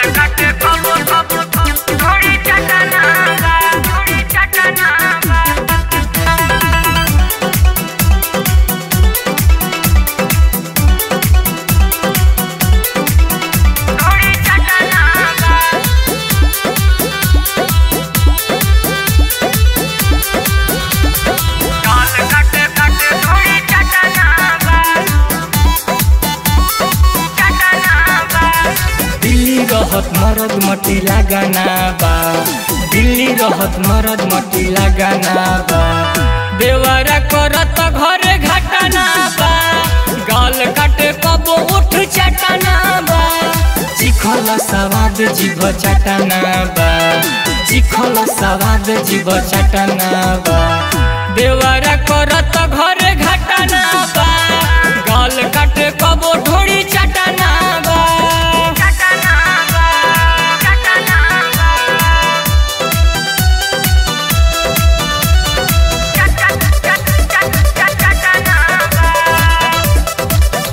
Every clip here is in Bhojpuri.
काटे कबो कबो थोड़ी चटना बा थोड़ी चटना बा थोड़ी चटना बा काल काटे काटे थोड़ी चटना बा चटना बा दिल्ली रहत मरद मटी लगाना बा दिल्ली रहत मरद मटी लगाना बा देवरा करत घरे घटना बा गाल काटे कबो उठ चटना बा चिखल सवाद जीव चटना बा चिखल सवाद जीव चटना बा देवरा करत घरे घटना बा गाल काटे कबो ढोड़ी चटना बा चटना बा चटना बा चट चट चट चट चटना बा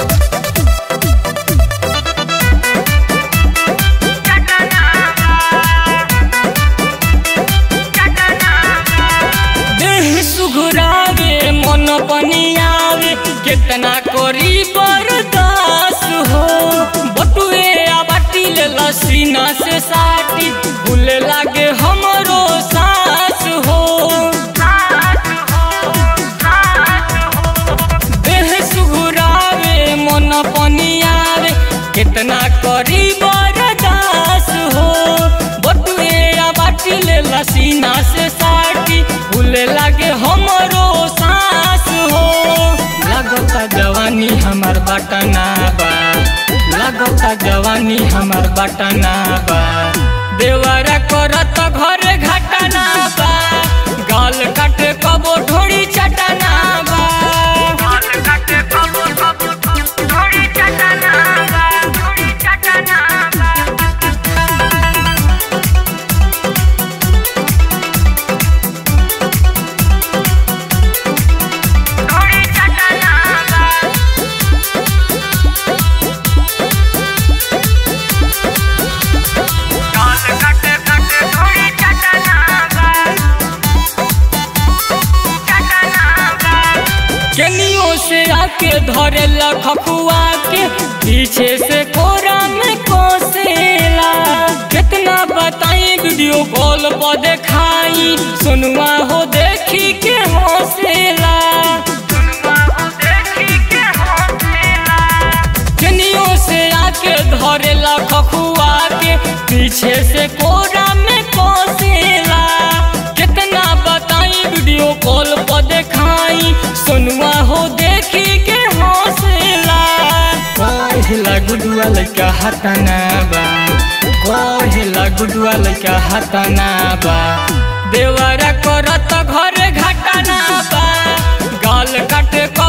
चटना बा चटना बा देह सुघुरावे मन पनि आवे केतना करी बर्दास हो बटुए आ बाटिल लसीना से साटी भूले लागे हमरो सास हो साथ हो साथ हो देह सुघुरावे मन पनि आवे केतना करी बर्दास हो बटुए आ बाटिल लसीना से साटी भूले लागे हमरो सास हो लगता जवानी हमार बटना बा लगता जवानी हमार बटना बा देवरा करत घरे घटना बा गाल काटे कबो ढोड़ी चटना बा काल काटे कबो कबो थोड़ी चटना बा थोड़ी चटना बा थोड़ी चटना बा काल काटे काटे थोड़ी चटना बा चटना बा केनियो से आके धरे लखुआ के पीछे से कोरा में कोसेला कितना बताई वीडियो कॉल पर देखाई सुनवा हो देखी के हौसला सुनवा हो देखी के हौसला केनियो से आके धरे लखुआ के पीछे से कोरा में कोसेला कितना बताई वीडियो कॉल पर देखाई सुनवा हो देखी के हौसला कहेला गुडुआ लइका हतना बा कहेला गुडुआ लइका हतना बा देवरा करत घरे घटना बा गाल काटे क